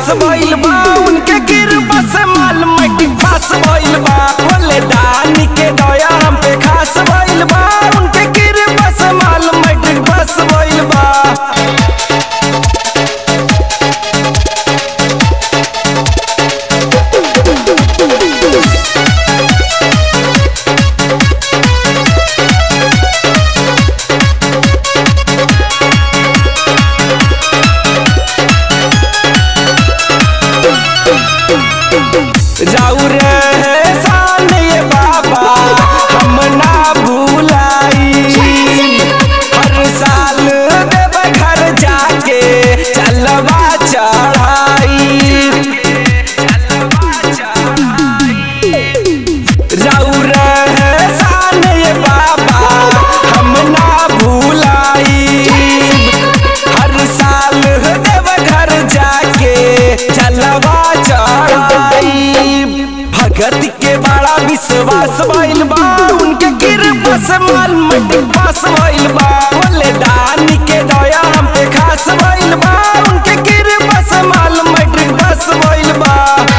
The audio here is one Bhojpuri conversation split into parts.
विश्वास भइल बा उनके कृपा से माल मटी पास भइल बा बोले दानी के दया हम पे खास भइल बा उनके कृपा से माल मटी पास भइल बा जाऊर शान ये बाबा हम ना भूलाई हर साल देव घर जाके चलवा चढ़ाई जाऊर शान ये बाबा हम ना भूलाई हर साल देव घर जाके चलवा चढ़ाई भगत के बड़ा विश्वास भइल बा उनके कृपा से माल मटी पास भइल बा बोले दानी के दया हम पे खास भइल बा उनके कृपा से माल मटी पास भइल बा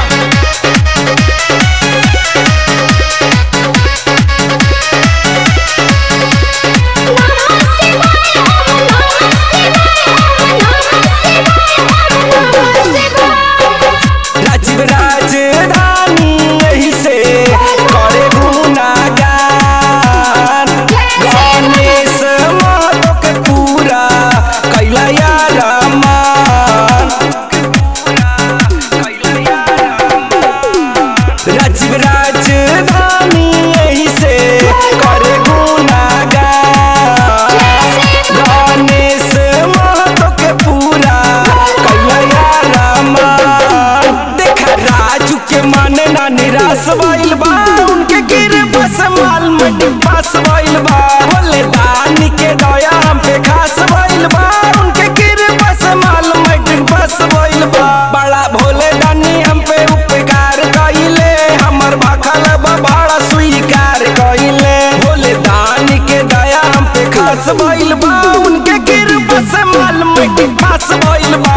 राजीव राजधानी यही से करे गुनागान गणेश माधव के पूरा कैला या रामान राजीव राजधानी यही से करे गुनागान गणेश महतो के पूरा कैला या रामान देखा राजू के मन ना निराश भइल बा उनके कृपा से माल मटी पास भइल बा बोले दानी के दया हम पे खास भइल बा उनके कृपा से माल मटी पास भइल बा बड़ा भोले दानी हम पे उपकार कइले हमर भाखल बा बड़ा स्वीकार कइले भोले दानी के दया हम पे खास भइल बा उनके कृपा से माल मटी पास भइल बा